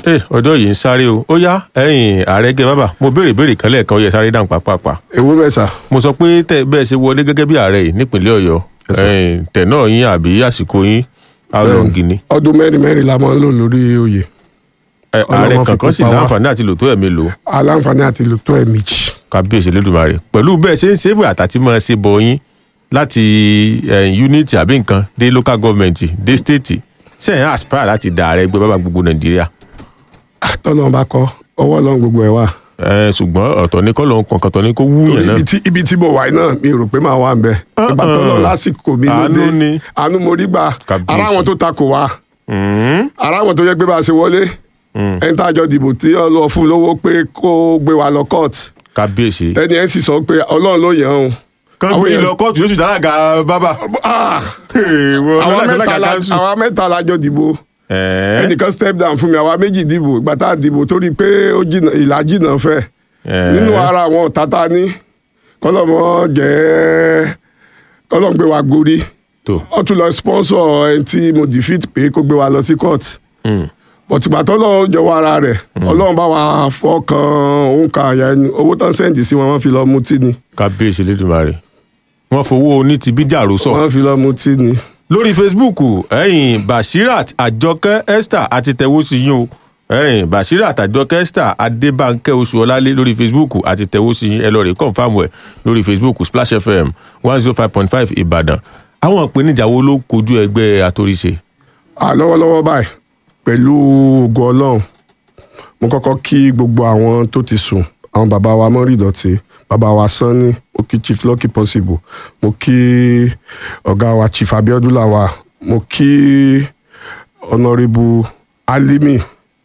ẹ ọjọ́ yìí ń sáré o ó yá ẹ̀yin ààrẹ gẹ bàbá mo béèrè béèrè kan lẹ́ẹ̀kan ó yẹ sáré dáhùn pàápàá ewu bẹ́ẹ̀ sà mo sọ pé tẹ bẹ́ẹ̀ ṣe wọlé gẹ́gẹ́ bí ààrẹ yìí nípínlẹ̀ ọ̀yọ́ Yes, sir. ẹ̀yin tẹ̀ náà yín àbí àsìkò yín how long ni ọdún mẹ́rin mẹ́rin la máa ń lò lórí oyè Ẹ, ààrẹ Ọlọ́run fi kankan sì kópa wá. láǹfààní àti lò tó ẹ̀mí lò aláǹfààní àti lò tó ẹ̀ méjì kábíyèsí lẹ́dùnmarè pẹ̀lú bẹ́ẹ̀ ṣe ń ṣe é bóyá àtàtì máa ṣe bọ̀ yín láti unity àbí nǹkan dé local government dé state sẹ́yìn aspire láti da ààrẹ ẹgbẹ́ bàbá gbogbo nàìjíríà tọ́lọ́run bá kọ́ ọwọ́ ọlọ́run gbogbo ẹ̀ wà. Ẹ, ṣùgbọ́n ọ̀tọ̀ ní kọ́ lóun kankan tọ́ ní kó wúyàn náà ibi tí ibi tí mo wà yìí náà mi rò pé màá wà ń bẹ ìgbà tọ́lọ́ lásìkò mi ló Àánú dé ni. àánú mo rí gbà Kàbíyèsí. ara àwọn tó takò wá Mm, ara àwọn tó yẹ pé bá a ṣe wọlé ẹni tá a jọ dìbò tí ọ lọ fún lówó pé kó gbé wa lọ court kábíyèsí ẹni ẹ sì sọ pé ọlọ́run ló yàn án kan àwọn gbé èèyàn- lọ kóòtù yóò sì dálága bábà. Ah! Èèwọ̀, àwa lọ́dọ̀ mẹ́ta alága la council. àwa mẹ́ta la jọ dìbò Ẹ̀ẹ́, ẹnìkan step down fún mi àwa méjì dìbò ìgbà tá a dìbò torí pé ó jìnnà ìlà jìnnà fẹ́ ẹ̀ẹ́, nínú ara àwọn ọ̀tá tá a ní kọ́lọ́mọ jẹ́ kọ́lọ́mọ gbé wa gborí tó ó tún lọ sponsor ẹni tí mo defeat pé kó gbé wa lọ sí court Mm, bọ̀tìgbà tọ́lọ́ jọ̀wọ́ ara rẹ̀ ọlọ́run bá wa fọkàn òun ka àyà ẹni owó tán sẹ́ǹdì sí wọn wọ́n fi lọ mutí ni kábíyèsí lẹ́dùnmarè wọ́n fowó oní ti bí jàrú sọ. wọ́n fi lọ mutí ni. lórí facebook ẹ̀yin bashirat àjọkẹ́ esther àti tẹ̀wó sí yín o ẹ̀yin bashirat àjọkẹ́ esther adébánkẹ́ oṣuọlálé lórí facebook àti tẹ̀wó sí yín ẹ lọ rè kọ́ńfàmù ẹ̀ lórí facebook splash fm one zero five point five ìbàdàn àwọn ìpèníjà wo ló kojú ẹgbẹ́ àtòrìṣe. à lọ́wọ́lọ́wọ́ báyìí pẹ̀lú ògo ọlọ́run mo kọ́kọ́ kí gbogbo àwọn tó ti sùn àwọn bàbá wa mọ́rí ìdọ̀tí bàbá wa sanni mo kí chief lucky possible mo kí ọ̀gá wa chief abiodun lawa mo kí honourable alimi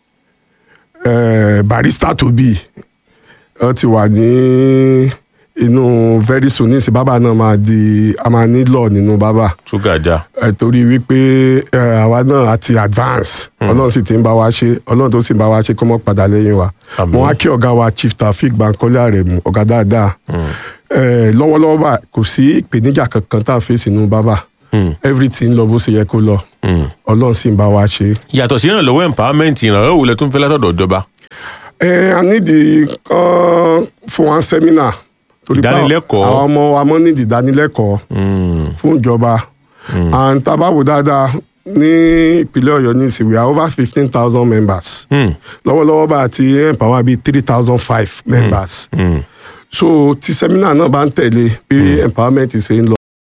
eh, barista tobi wọ́n ti wà ní inú very soon nísìnyí bàbá náà máa di a máa ní law nínú bàbá ṣúgàjà ẹ torí wípé ẹ àwa náà àti advance ọlọ́run sì ti ń bá wa ṣe ọlọ́run tó sì ń bá wa ṣe kó mọ́ padà lẹ́yìn wa Àmín. mo wá kí ọ̀gá wa chief taofik bankole aremu ọ̀gá dáadáa ẹ lọ́wọ́lọ́wọ́ bá kò sí ìpèníjà kankan tá a fèsì nínú bábà everything lọ bó ṣe yẹ kó lọ ọlọ́run sì ń bá wa ṣe. yàtọ̀ sí ìrànlọ́wọ́ empowerment ìrànlọ́wọ́ wo lẹ tún fẹ́ látọ̀dọ̀ ìjọba. ẹ a nídìí kan fún wa sẹ́mínà torí pé Ìdánilẹ́kọ̀ọ́. àwọn ọmọ wa mọ́ nídìí ìdánilẹ́kọ̀ọ́ fún ìjọba and tá a bá wò dáadáa ní ìpínlẹ̀ ọ̀yọ́ ní ìsìn we are over fifteen thousand members Hmm. lọ́wọ́lọ́wọ́ bá a ti empower bíi three thousand five members Hmm. so tí sẹ́mínà náà bá ń tẹ̀lé bí empowerment ṣe ń lọ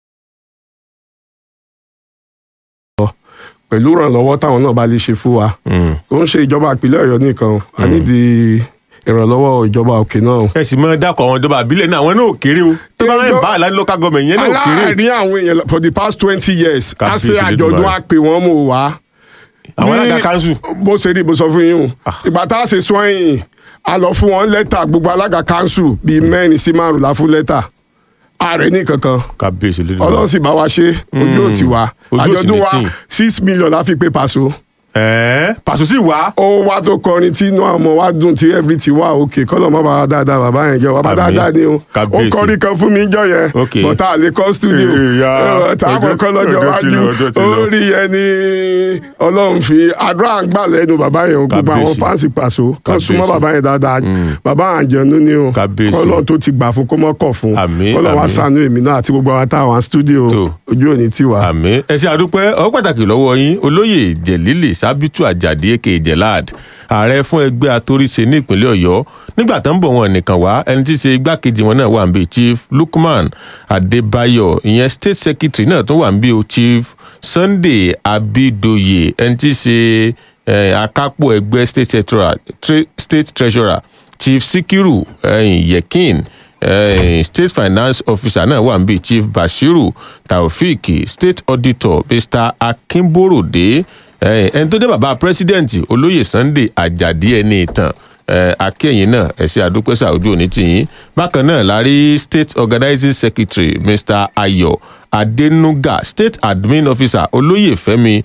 pẹ̀lú ìrànlọ́wọ́ táwọn náà bá lè ṣe fún wa Hmm. kò ń ṣe ìjọba ìpínlẹ̀ ọ̀yọ́ nìkan o. a nídìí ìrànlọ́wọ́ ìjọba òkè náà o. ẹ sì mọ dákọ̀ àwọn ìjọba àbílẹ̀ náà àwọn náà ò kéré o tó bá ń Ẹjọ́- bá àlá local government yẹn náà ò kéré aláàárín àwọn èèyàn for the past twenty years a Kábíyèsí ṣe àjọ̀dún Olódùmarè. àpè wọn mò wá. àwọn Ní- alága kanṣu bó ṣe rí bó sọ fún yín o ìgbà tá a ṣe sọ ẹ̀yìn a lọ fún wọn lẹ́tà gbogbo alága kanṣu bíi mẹ́rin sí márùn la fún lẹ́tà ààrẹ ní kankan kábíyèsí lójú ọlọ́run sì bá wa ṣe ojú ò ti wá Ojú ò sì àjọ̀dún ní wa tì. six million la fi pé paṣọ ẹ̀ẹ́ pàṣẹ sí wá ó wá tó kọrin tí inú àwọn ọmọ wa dùn tí everything wà òkè kọ́lọ̀ mọ́ bàbá dáadáa bàbá yẹn jẹ́ bàbá Àmín. dáadáa ni o ó Kábíyèsí. kọrin kan fún mi jọ yẹn Ok. bọ́tà àlè kọ́ studio Ìyá, táwọn ọjọ́- kọ́ lọ́jọ́ ọjọ́ ti wájú lọ, ọjọ́ ti lọ. orí yẹn ni ọlọ́run fi àdúrà ń gbà lẹ́nu bàbá yẹn o gbogbo àwọn Kábíyèsí. fáǹsì pàṣọ kan Kábíyèsí. súnmọ́ bàbá yẹn dáadáa bàbá àjẹnú ni o Kábíyèsí. kọ́lọ́ tó ti gbà fún kó mọ́ kọ̀ fún Àmín, kọ́lọ́ wa àmín. ṣàánú èmi náà àti gbogbo àwọn táwọn studio Tó. ojú òní tiwa. àmì ẹ ṣe àdúpẹ́ ọ pàtàkì lọ́wọ́ yín olóyè jẹ̀lílì sábìtú àjàdí èké jẹ̀láàd ààrẹ fún ẹgbẹ́ atóríṣe ní ìpínlẹ̀ ọ̀yọ́ nígbà tó ń bọ̀ wọn nìkan wá ẹni tí í ṣe igbákejì wọn náà wà ń bí chief lukman adébáyọ̀ ìyẹn state secretary náà tó wà ń bí o chief sunday abidoye ẹni tí í ṣe eh, akápò ẹgbẹ́ state treasurer, tre, state treasurer chief sikiru eh, yekin eh, state finance officer náà wà níbí chief bashiru taofik state auditor mr akínbóròdé eh, ẹni tó jẹ́ bàbá president olóyè sunday ajadi ẹni ìtàn eh, akẹ́yìn náà ẹ̀sẹ̀ àdúpẹ́sà ojú òní tìyín bákan náà la rí state organizing secretary mr ayọ̀ adenuga state admin officer olóyè fẹ́mi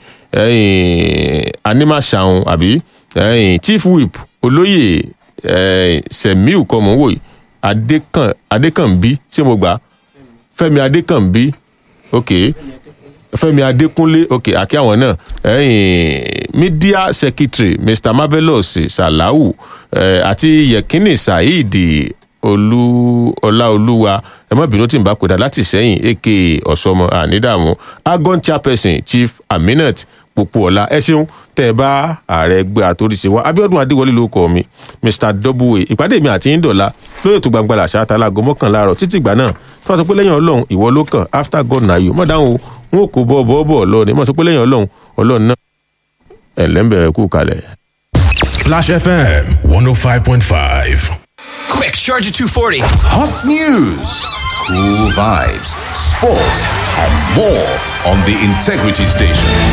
eh, animashaun àbí eh, chief whip olóyè eh, semiu kọ́mọ̀wòye adékàn adékànbí ṣé mo gbà fẹmi adékànbí ok fẹ́mi adékúnlé ok àkí àwọn náà ẹ̀yìn media secretary mr marvelous salau eh, àti yekini saheed olú ọláolúwa ẹ má bínú tí n bá pè dá láti sẹ́yìn aka ọ̀sọ́mọ ànídàmú agon chairperson chief aminat popoola ẹ ṣeun tẹ ẹ bá ààrẹ ẹgbẹ́ àtòrìṣe wa abiodun adéwọlé ló kọ mi mr w ìpàdé mi àti yíndọ̀la lórí ètò gbangba làṣà àtàlágọ mọ́kànlá àárọ̀ títí ìgbà náà tí wọ́n sọ pé lẹ́yìn ọlọ́run ìwọ ló kàn after god na you mọ̀ dáhùn o wọn kò bọ́ bọ́ bọ́ lọ ni mọ̀ sọ pé lẹ́yìn ọlọ́run ọlọ́run náà ẹ̀ lẹ́ńbẹ̀rẹ̀ kú kalẹ̀. Splash FM 105.5. Quick, charge at 240. Hot news, cool vibes, sports, and more on the Integrity Station.